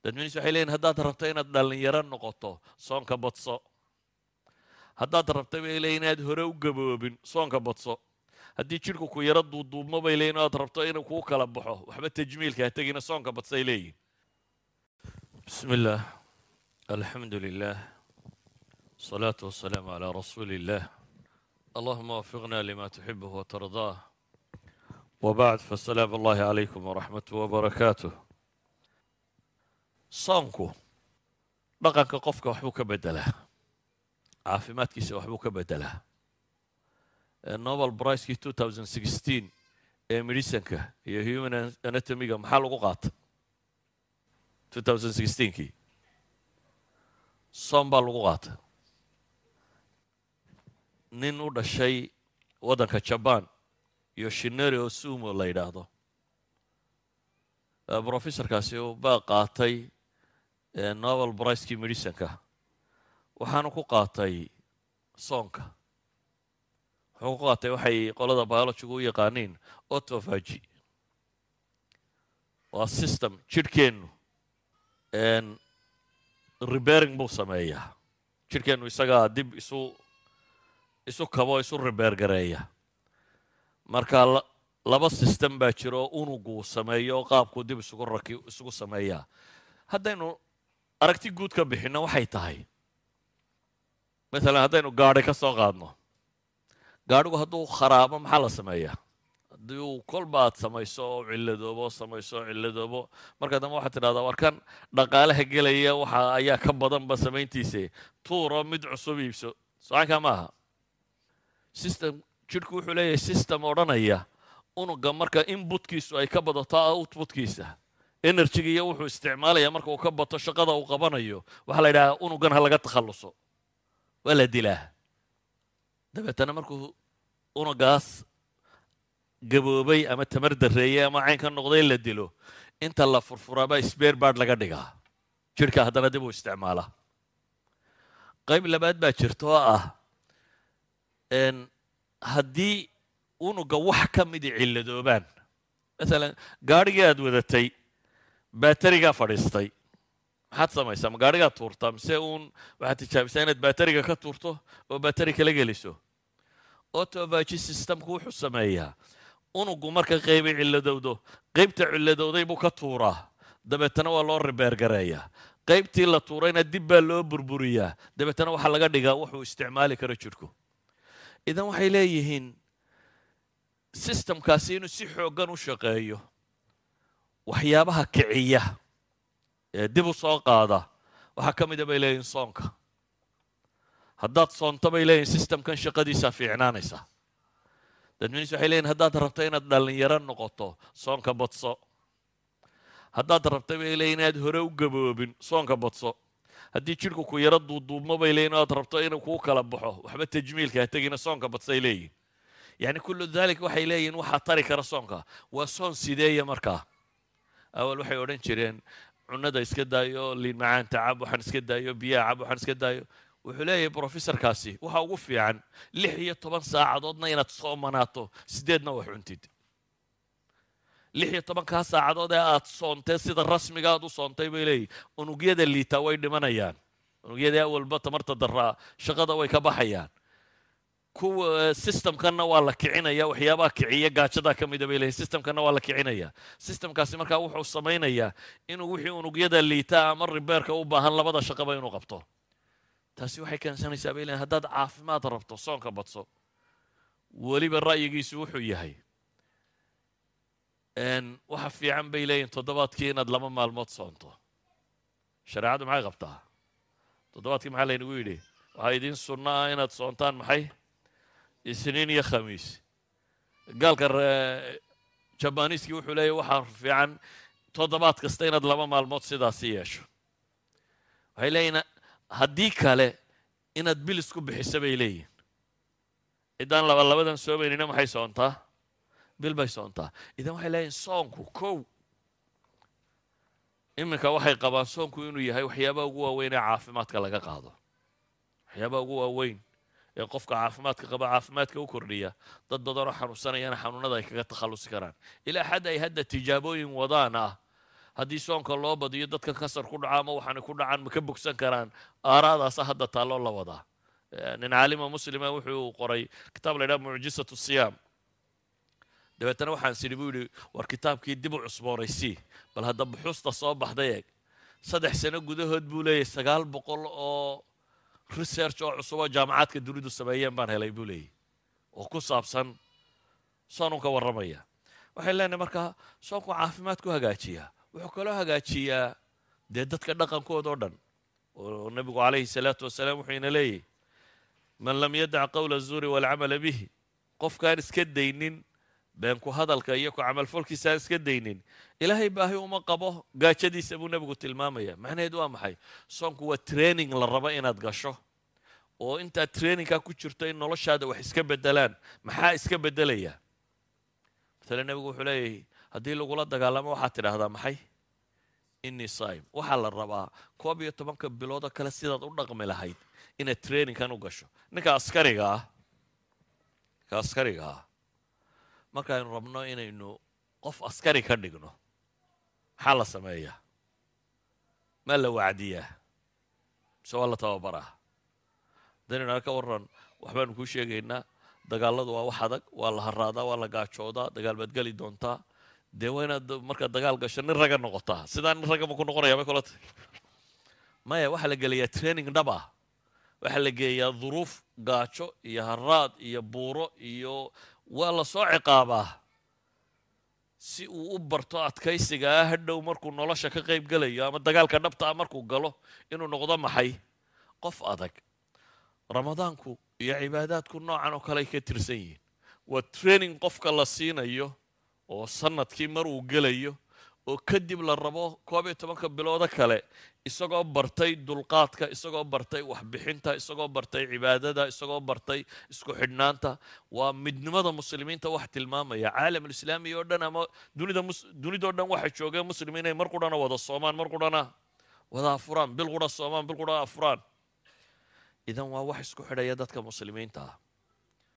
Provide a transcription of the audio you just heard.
dadminis waxay leeyihin haddaad rabto inaad dhallinyaro noqoto soonka badso haddaad rabto bay leeyihin inaad hore u gaboobin soonka badso haddii jidhku ku yaro duuduubmo bay leeyihin oad rabto inuu kuu kala baxo waxba tajmiilka ha tegina soonka badsay leeyihin bismi illaah alxamdu lilah الصلاة والسلام على رسول الله اللهم وفقنا لما تحبه وترضاه وبعد فالسلام الله عليكم ورحمته وبركاته soonku dhaqanka qofka waxbuu ka bedelaa caafimaadkiisa waxbuu ka bedelaa nobel bricekii two thousand sixteen ee medicinka iyo human anatomiga maxaa lagu qaata two thousand sixteenkii soon baa lagu qaata nin u dhashay waddanka jaban yoshineri oo sumo la yidhaahdo brofessorkaasi uu baa qaatay nobel bricekii medicinka waxaanu ku qaatay soonka wuxuu ku qaatay waxay qolada biologigu u yaqaaniin autofagy waa system jidhkeennu rebering buu sameeyaa jidhkeennu isagaa dib isu isu kabo isu rebeer gareeya marka laba system baa jira oo unuguu sameeyo oo qaabkuu dib isugu raki isugu sameeyaa haddaynu aragti guud ka bixinno waxay tahay masalan haddaynu gaadhi ka soo qaadno gaadhigu hadduu kharaabo maxaa la sameeyaa haddii uu kolba aad samayso oo cilladoobo samayso oo cilladoobo marka dambe waxaad tidhahdaa warkan dhaqaalaha gelaya waxa ayaa ka badanba samayntiise tuuro mid cusub iibso socankaa ma aha system jidhku wuxuu leeyahay system odhanaya unuga marka inbutkiisu ay ka badato outputkiisa energyga iyo wuxuu isticmaalaya marka uu ka bato shaqada uu qabanayo waxaa la yidhahaa unugan ha laga takhalluso waa la dilaa dabeetana markuu unugaas gaboobay ama tamar darreeyey ama cayn ka noqday la dilo inta la furfuraabaa sbeer baard laga dhigaa jidhka haddana dib uu isticmaala qayb labaad baa jirta oo ah haddii unuga wax ka midi cilladoobaan masalan gaadhigii aad wadatay baterigaa fadhiistay maxaad samaysaa ma gaadhigaa tuurtaa mise uun waxaad tijaabisaa inaad bateriga ka tuurto oo bateri kala geliso autovagy systemku wuxuu sameeyaa unugu marka qaybay cilladowdo qaybta cilladowday buu ka tuuraa dabeetana waa loo ribeergareeyaa qaybtii la tuurayna dib baa loo burburiyaa dabeetana waxaa laga dhigaa wuxuu isticmaali karo jidhku idan waxay leeyihiin sistemkaasi inuu si xooggan u shaqeeyo waxyaabaha kiciya ee dib u soo qaada waxaa ka mida bay leeyihin soonka haddaad soonto bay leeyihin sistemkan shaqadiisaa fiicnaanaysa dadminis waxay leeyihin haddaad rabto inaad dhallinyaro noqoto soonka badso haddaad rabto bay leeyihin inaad hore u gaboobin soonka badso haddii jidhku ku yaro duuduubmo bay leeyihin oad rabto inuu kuu kala baxo waxba tajmiilka ha tegina soonka badsay leeyihin yacni kullu dalik waxay leeyihin waxaa tari kara soonka waa soon sideeya markaa awal waxay odhan jireen cunada iska daayo liin macaanta cab waxaan iska daayo biyaha cab waxaan iska daayo wuxuu leeyahay brofessorkaasi waxa ugu fiican lix iyo toban saacadoodna inaad soomanaato sideedna wax cuntid lix iyo tobankaa saacadood ee aad soontee sida rasmiga aad u soontay bay leeyihin unugyada liitaa way dhimanayaan unugyada awalba tamarta daraa shaqada way ka baxayaan kuwa systemkanna waa la kicinaya waxyaabaha kiciya gaajadaa ka mida bay leeyihin systemkanna waa la kicinaya systemkaasi markaa wuxuu samaynayaa inuu wixii unugyada liitaa ama ribeerka u baahan labada shaqaba inuu qabto taasi waxay keensanaysaa bay leeyihin haddaad caafimaad rabto soonka badso weliba ra'yigiisu wuxuu yahay waxa fiican bay leeyihin toddobaadkii inaad laba maalmood soonto shareecaddu maxay qabtaa toddobaadkii maxaa laynagu yidhi waxaa idiin sunno ah inaad soontaan maxay isniin iyo khamiis gaalka jabaniiskii wuxuu leeyahy waxaa fiican toddobaad kasta inaad laba maalmood sidaasi yeesho waxay leeyihin haddii kale inaad bilis ku bixiso bay leeyihin ciddaan laba labadan soomaynina maxay soontaa bil bay soontaa idan waxay leeyihin soonku kow iminka waxay qabaan soonku inuu yahay waxyaabaha ugu waaweyn ee caafimaadka laga qaado waxyaabaha ugu waaweyn ee qofka caafimaadka qaba caafimaadka u kordhiya dad badanoo xanuunsanayana xanuunada ay kaga takhallusi karaan ilaa xad ay hadda tijaabooyin wadaan ah haddii soonka loo badiyo dadka kasar ku dhaca ama waxaana ku dhacaan ma ka bogsan karaan aaraadaasa hadda taalloo la wadaa nin caalima muslima wuxuu qoray kitaab la ydhaha mucjisatu siyaam dabeetana waxaan sidhi buu yidhi war kitaabkii dib u cusboonaysii bal hadda buxuusta soo baxday eeg saddex sano gudahood buu leeyahy sagaal boqol oo research oo cusub oo jaamacaadka dunidu sameeyeen baan helay buu leeyahy oo ku saabsan soonun ka warramaya waxay leenahay markaa soonku caafimaad ku hagaajiyaa wuxuu kaloo hagaajiyaa dee dadka dhaqankooda oo dhan oo nebigu calayhi salaatu wasalaam wuxuu ina leeyahy man lam yadac qowla azuuri waalcamala bihi qofkaan iska daynin beenku hadalka iyo ku camalfolkiisa aan iska daynin ilaahay baahi uma qabo gaajadiisa buu nebigu tilmaamaya macnaheedu waa maxay soonku waa training la rabo inaad gasho oo intaad trainingkaa ku jirto in noloshaada wax iska bedelaan maxaa iska bedelaya matale nebigu wuxuu leeyahay haddii lagula dagaalamo waxaad tidhaahdaa maxay innii saim waxaa la rabaa koob iyo tobanka biloodoo kale sidaad u dhaqmi lahayd inaad trainingkan u gasho ninka askariga ah ninka askariga ah markaaynu rabno inaynu qof askari ka dhigno maxaa la sameeyaa maa la wacdiyaa mise waa la tababaraa haddaynu ka warran waxbaanu kuu sheegaynaa dagaalladu waa wax adag waa la haraadaa waa la gaajoodaa dagaal baad geli doontaa dee waa inaad markaad dagaal gasho nin ragga noqotaa sidaa nin ragga ma ku noqonaya may kula tahy maya waxaa la gelayaa training dhab ah waxaa la geeyaa duruuf gaajo iyo haraad iyo buuro iyo waa la soo ciqaabaa si uu u barto adkaysiga ah hadhow markuu nolosha ka qayb gelayo ama dagaalka dhabta ah markuu galo inuu noqdo maxay qof adag ramadaanku iyo cibaadaadku noocan oo kale ay ka tirsan yihiin waa training qofka la siinayo oo sanadkii mar uu gelayo oo kadib la rabo koob iyo tobanka biloodo kale isagoo bartay dulqaadka isagoo bartay waxbixinta isagoo bartay cibaadada isagoo bartay isku xidhnaanta waa midnimada muslimiinta wax tilmaamaya caalamulislaami oo dhan ama dunida dunidao dhan waxa joogee muslim inay mar qurhana wada soomaan mar qurhana wada afuraan bil qura soomaan bil qura afuraan idan waa wax isku xidhaya dadka muslimiinta ah